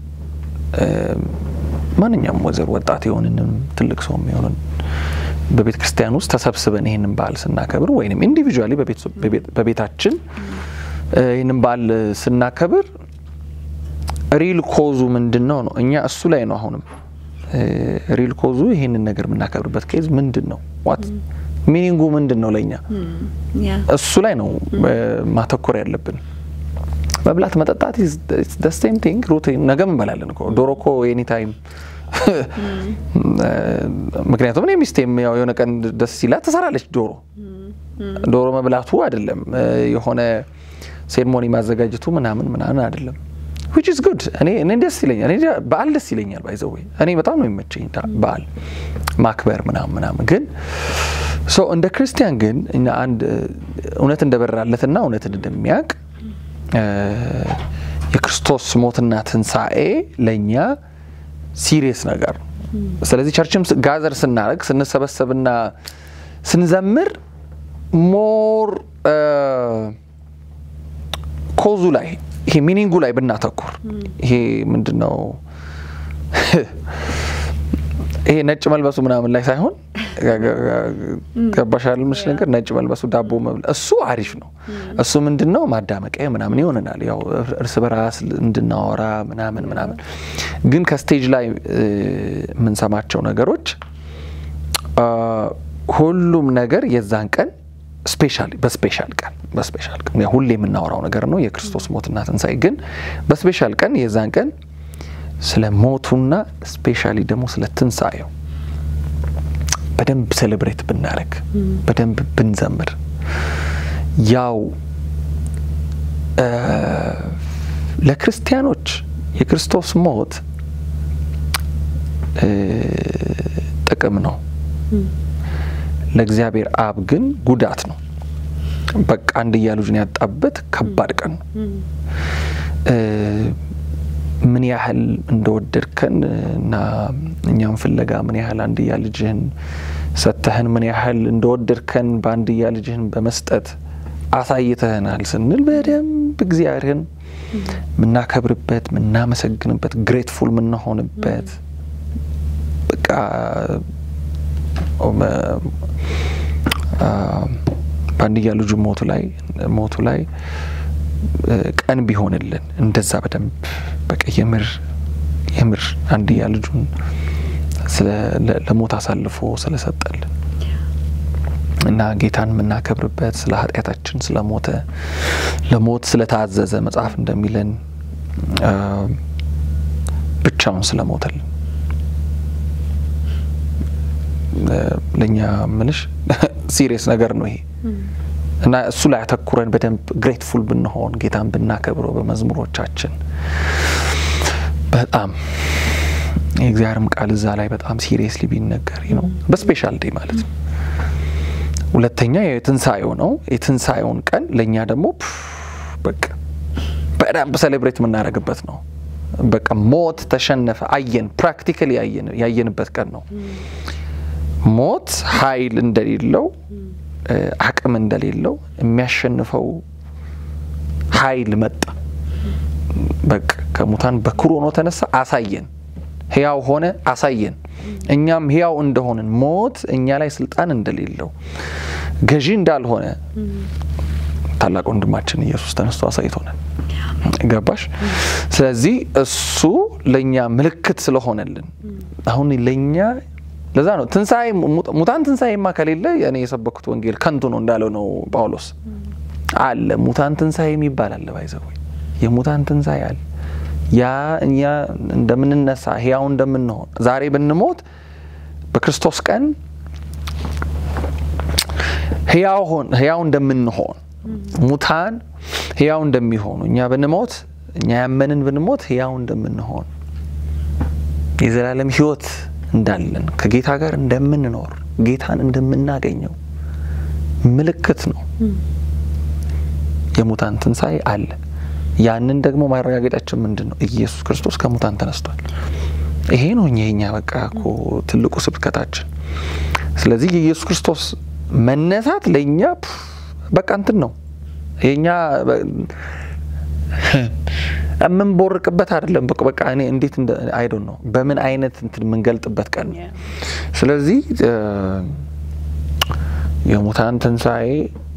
ማንኛውም ወዘር ወጣት የሆንንም ትልቅ ሰው የሚሆንን በቤተ ክርስቲያን ውስጥ ተሰብስበን ይህንን በዓል ስናከብር ወይም ኢንዲቪጁዋሊ በቤታችን ይህንን በዓል ስናከብር ሪል ኮዙ ምንድን ነው ነው እኛ እሱ ላይ ነው አሁንም ሪል ኮዙ ይህንን ነገር የምናከብርበት ኬዝ ምንድን ነው ዋት ሚኒንጉ ምንድን ነው ለእኛ እሱ ላይ ነው ማተኮር ያለብን መብላት መጠጣት ሴም ቲንግ ሩቲን ነገ እንበላለን እኮ ዶሮ እኮ ኤኒ ታይም ምክንያቱም እኔ ሚስቴም ያው የሆነ ቀን ደስ ሲላት ትሰራለች ዶሮ ዶሮ መብላቱ አይደለም የሆነ ሴርሞኒ ማዘጋጀቱ ምናምን ምናምን አይደለም ዊች ኢዝ ጉድ እኔ እኔ ደስ ይለኛል እኔ በዓል ደስ ይለኛል ባይዘዌ እኔ በጣም ነው የሚመቸኝ በዓል ማክበር ምናምን ምናምን ግን ሶ እንደ ክርስቲያን ግን እኛ አንድ እውነት እንደበራለትና እውነትን እንደሚያውቅ የክርስቶስ ሞትና ትንሣኤ ለእኛ ሲሪየስ ነገር ነው። ስለዚህ ቸርችም ጋዘር ስናደርግ ስንሰበሰብና ስንዘምር ሞር ኮዙ ላይ ይሄ ሚኒንጉ ላይ ብናተኩር ይሄ ምንድን ነው ይሄ ነጭ መልበሱ ምናምን ላይ ሳይሆን ገባሻል ምስ ነገር ነጭ መልበሱ ዳቦ መብላ እሱ አሪፍ ነው። እሱ ምንድን ነው ማዳመቂያ ምናምን ይሆንናል፣ ያው እርስ በራስ እንድናወራ ምናምን ምናምን። ግን ከስቴጅ ላይ የምንሰማቸው ነገሮች ሁሉም ነገር የዛን ቀን ስፔሻል በስፔሻል ቀን በስፔሻል ቀን ሁሌ የምናወራው ነገር ነው የክርስቶስ ሞትና ትንሣኤ። ግን በስፔሻል ቀን የዛን ቀን ስለ ሞቱና ስፔሻሊ ደግሞ ስለ ትንሣኤው በደንብ ሴሌብሬት ብናደርግ በደንብ ብንዘምር ያው ለክርስቲያኖች የክርስቶስ ሞት ጥቅም ነው። ለእግዚአብሔር አብ ግን ጉዳት ነው። በቃ አንድያ ልጁን ያጣበት ከባድ ቀን ነው። ምን ያህል እንደወደድከን እና እኛም ፍለጋ ምን ያህል አንድያ ልጅህን ሰጥተህን ምን ያህል እንደወደድከን በአንድያ ልጅህን በመስጠት አሳይተህናል ስንል በደንብ እግዚአብሔርን የምናከብርበት የምናመሰግንበት ግሬትፉል የምንሆንበት በቃ በአንድያ ልጁ ሞቱ ላይ ሞቱ ላይ ቀን ቢሆንልን እንደዛ በደንብ በቃ የምር የምር አንድያ ልጁን ለሞት አሳልፎ ስለሰጠልን እና ጌታን የምናከብርበት ስለ ኃጢአታችን ስለሞተ ለሞት ስለታዘዘ መጽሐፍ እንደሚለን ብቻውን ስለሞተልን ለእኛ ምልሽ ሲሪየስ ነገር ነው ይሄ እና እሱ ላይ አተኩረን በደንብ ግሬትፉል ብንሆን ጌታን ብናከብረው በመዝሙሮቻችን በጣም የእግዚአብሔርም ቃል እዛ ላይ በጣም ሲሪየስሊ ቢነገር ነው በስፔሻል ዴይ ማለት ነው። ሁለተኛ የትንሣኤው ነው። የትንሣኤውን ቀን ለእኛ ደግሞ በቃ በደንብ ሴሌብሬት የምናደርግበት ነው። በቃ ሞት ተሸነፈ፣ አየን፣ ፕራክቲካሊ ያየንበት ቀን ነው። ሞት ኃይል እንደሌለው አቅም እንደሌለው የሚያሸንፈው ኃይል መጣ። በቃ ከሙታን በኩር ሆኖ ተነሳ፣ አሳየን። ህያው ሆነ፣ አሳየን። እኛም ህያው እንደሆንን ሞት እኛ ላይ ስልጣን እንደሌለው ገዢ እንዳልሆነ ታላቅ ወንድማችን ኢየሱስ ተነስቶ አሳይቶናል። ገባሽ? ስለዚህ እሱ ለእኛ ምልክት ስለሆነልን አሁን ለእኛ ለዛ ነው ትንሣኤ ሙታን ትንሣኤማ ከሌለ እኔ የሰበኩት ወንጌል ከንቱ ነው እንዳለው ነው ጳውሎስ። አለ ሙታን ትንሣኤ የሚባል አለ። ባይዘው የሙታን ትንሣኤ አለ። ያ እኛ እንደምንነሳ ህያው እንደምንሆን ዛሬ ብንሞት በክርስቶስ ቀን ህያው እንደምንሆን ሙታን ህያው እንደሚሆኑ እኛ ብንሞት እኛ ያመንን ብንሞት ህያው እንደምንሆን የዘላለም ህይወት እንዳለን ከጌታ ጋር እንደምንኖር ጌታን እንደምናገኘው ምልክት ነው። የሙታን ትንሣኤ አለ። ያንን ደግሞ ማረጋገጫችን ምንድን ነው? ኢየሱስ ክርስቶስ ከሙታን ተነስቷል። ይሄ ነው እኛ የኛ በቃ እኮ ትልቁ ስብከታችን። ስለዚህ የኢየሱስ ክርስቶስ መነሳት ለእኛ በቃ እንትን ነው የኛ የምንቦርቅበት አይደለም። በቃ እኔ እንዴት አይዶን ነው በምን አይነት እንትን የምንገልጥበት ቀን ነው። ስለዚህ የሙታን ትንሣኤ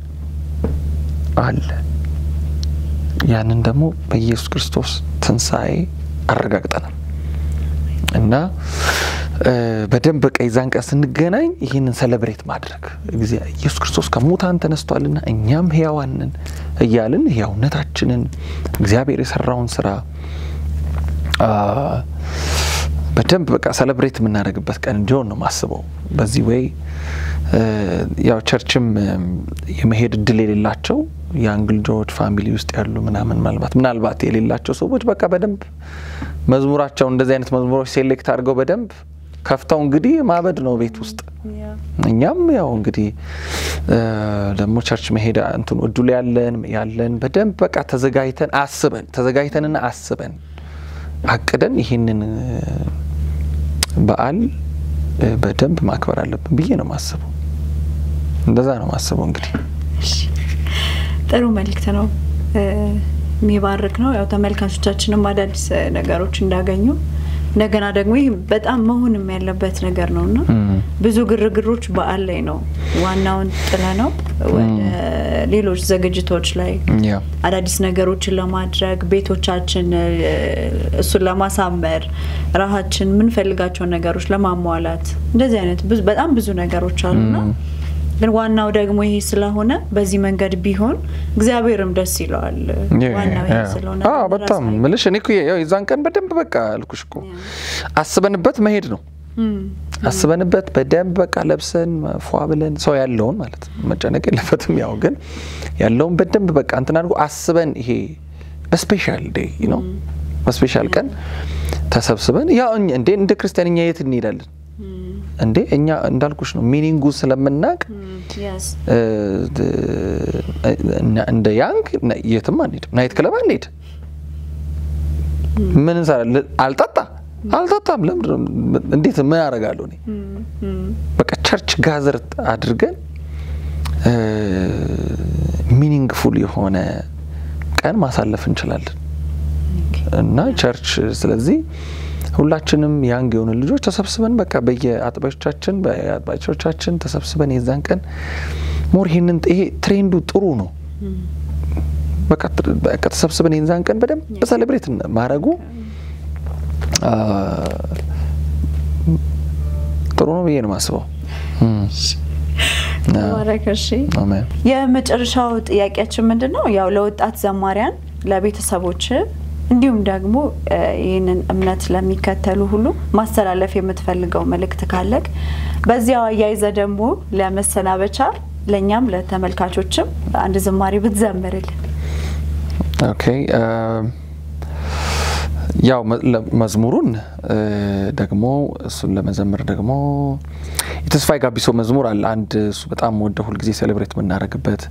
አለ። ያንን ደግሞ በኢየሱስ ክርስቶስ ትንሣኤ አረጋግጠናል እና በደንብ በቃ የዛን ቀን ስንገናኝ ይህንን ሰለብሬት ማድረግ ኢየሱስ ክርስቶስ ከሙታን ተነስቷልና እኛም ህያዋንን እያልን ህያውነታችንን እግዚአብሔር የሰራውን ስራ በደንብ በቃ ሰለብሬት የምናደርግበት ቀን እንዲሆን ነው ማስበው። በዚህ ወይ ያው ቸርችም የመሄድ እድል የሌላቸው ያንግ ልጆች ፋሚሊ ውስጥ ያሉ ምናምን ምናልባት ምናልባት የሌላቸው ሰዎች በቃ በደንብ መዝሙራቸው እንደዚህ አይነት መዝሙሮች ሴሌክት አድርገው በደንብ ከፍተው እንግዲህ ማበድ ነው ቤት ውስጥ። እኛም ያው እንግዲህ ደግሞ ቸርች መሄድ እንትኑ እድሉ ያለን ያለን በደንብ በቃ ተዘጋጅተን አስበን ተዘጋጅተንና አስበን አቅደን ይህንን በዓል በደንብ ማክበር አለብን ብዬ ነው ማስበው። እንደዛ ነው ማስበው። እንግዲህ ጥሩ መልእክት ነው፣ የሚባርክ ነው። ያው ተመልካቾቻችንም አዳዲስ ነገሮች እንዳገኙ እንደገና ደግሞ ይህ በጣም መሆንም ያለበት ነገር ነው እና ብዙ ግርግሮች በዓል ላይ ነው ዋናውን ጥለ ነው ወደ ሌሎች ዝግጅቶች ላይ አዳዲስ ነገሮችን ለማድረግ ቤቶቻችን እሱን ለማሳመር ራሳችን የምንፈልጋቸውን ነገሮች ለማሟላት እንደዚህ አይነት በጣም ብዙ ነገሮች አሉና ግን ዋናው ደግሞ ይሄ ስለሆነ በዚህ መንገድ ቢሆን እግዚአብሔርም ደስ ይለዋል። ዋናው ይሄ ስለሆነ በጣም ምልሽ እኔ የዛን ቀን በደንብ በቃ አልኩሽ እኮ አስበንበት መሄድ ነው። አስበንበት በደንብ በቃ ለብሰን ፏ ብለን ሰው ያለውን ማለት መጨነቅ የለበትም። ያው ግን ያለውን በደንብ በቃ እንትን አድርጎ አስበን ይሄ በስፔሻል ዴይ ነው በስፔሻል ቀን ተሰብስበን ያው እንዴ እንደ ክርስቲያንኛ የት እንሄዳለን እንዴ እኛ እንዳልኩሽ ነው ሚኒንጉ ስለምናቅ እንደ ያንግ የትም አንሄድም፣ ናይት ክለብ አንሄድ። ምን እንሰራለን? አልጠጣ አልጠጣም። ለምንድን እንዴት ምን አደርጋለሁ እኔ? በቃ ቸርች ጋዘር አድርገን ሚኒንግፉል የሆነ ቀን ማሳለፍ እንችላለን እና ቸርች ስለዚህ ሁላችንም ያንግ የሆኑ ልጆች ተሰብስበን በቃ በየአጥባዮቻችን በአጥባዮቻችን ተሰብስበን የዛን ቀን ሞር ይሄንን ይሄ ትሬንዱ ጥሩ ነው። በቃ ተሰብስበን የዛን ቀን በደንብ ሰሌብሬት ማድረጉ ጥሩ ነው ብዬ ነው የማስበው። የመጨረሻው ጥያቄያችን ምንድን ነው? ያው ለወጣት ዘማሪያን ለቤተሰቦች እንዲሁም ደግሞ ይህንን እምነት ለሚከተሉ ሁሉ ማስተላለፍ የምትፈልገው መልእክት ካለቅ በዚያው አያይዘ ደግሞ ለመሰናበቻ ለእኛም ለተመልካቾችም አንድ ዝማሬ ብትዘምርልን። ኦኬ ያው መዝሙሩን ደግሞ እሱን ለመዘመር ደግሞ የተስፋዬ ጋቢሶ መዝሙር አለ አንድ እሱ በጣም ወደ ሁልጊዜ ሴሌብሬት የምናደርግበት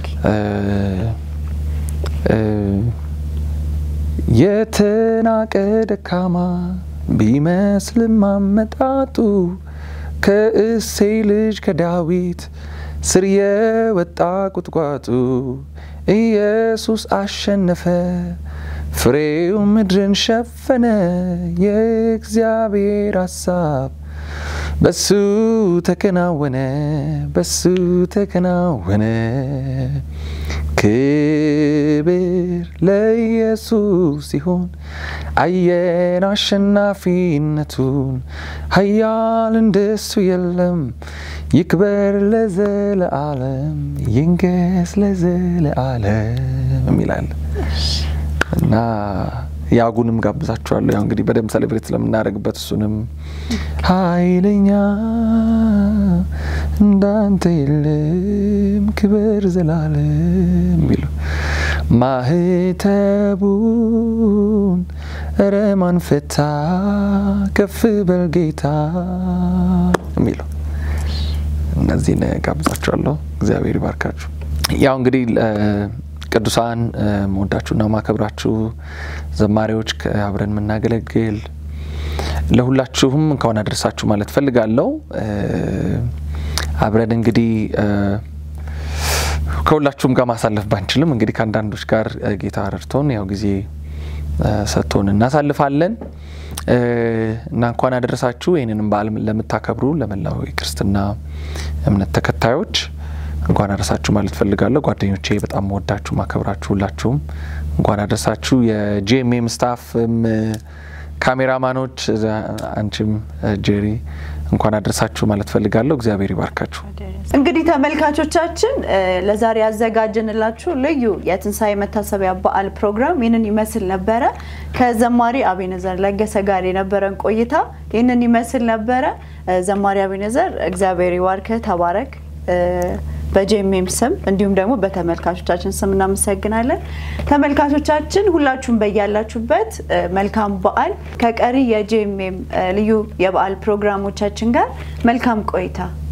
የተናቀ ደካማ ቢመስልም አመጣጡ ከእሴይ ልጅ ከዳዊት ስር የወጣ ቁጥቋጡ ኢየሱስ አሸነፈ፣ ፍሬው ምድርን ሸፈነ። የእግዚአብሔር ሀሳብ በሱ ተከናወነ፣ በሱ ተከናወነ። ክብር ለኢየሱስ ሲሆን አየን አሸናፊነቱን። ኃያል እንደሱ የለም። ይክበር ለዘለዓለም ይንገስ ለዘለዓለም ይላል እና ያጉንም ጋብዛችኋለሁ። ያው እንግዲህ በደንብ ሴሌብሬት ስለምናደርግበት እሱንም ኃይለኛ እንዳንተ የለም ክብር ዘላለም የሚለው ማህተቡን እረ ማን ፈታ ከፍ በል ጌታ የሚለው እነዚህን ጋብዛችኋለሁ። እግዚአብሔር ይባርካችሁ። ያው እንግዲህ ቅዱሳን መወዳችሁና ማከብራችሁ ዘማሪዎች አብረን የምናገለግል ለሁላችሁም እንኳን አደረሳችሁ ማለት ፈልጋለሁ። አብረን እንግዲህ ከሁላችሁም ጋር ማሳለፍ ባንችልም እንግዲህ ከአንዳንዶች ጋር ጌታ ረድቶን ያው ጊዜ ሰጥቶን እናሳልፋለን እና እንኳን አደረሳችሁ። ይህንንም በዓል ለምታከብሩ ለመላው የክርስትና እምነት ተከታዮች እንኳን አደረሳችሁ ማለት ፈልጋለሁ። ጓደኞቼ በጣም መወዳችሁ ማከብራችሁ ሁላችሁም እንኳን አደረሳችሁ። የጂኤምኤም ስታፍም ካሜራማኖች አንቺም ጄሪ እንኳን አደረሳችሁ ማለት ፈልጋለሁ። እግዚአብሔር ይባርካችሁ። እንግዲህ ተመልካቾቻችን ለዛሬ ያዘጋጀንላችሁ ልዩ የትንሣኤ መታሰቢያ በዓል ፕሮግራም ይህንን ይመስል ነበረ። ከዘማሪ አቤነዘር ለገሰ ጋር የነበረን ቆይታ ይህንን ይመስል ነበረ። ዘማሪ አቤነዘር እግዚአብሔር ይባርክ፣ ተባረክ። በጄሜም ስም እንዲሁም ደግሞ በተመልካቾቻችን ስም እናመሰግናለን። ተመልካቾቻችን ሁላችሁም በያላችሁበት መልካም በዓል ከቀሪ የጄሜም ልዩ የበዓል ፕሮግራሞቻችን ጋር መልካም ቆይታ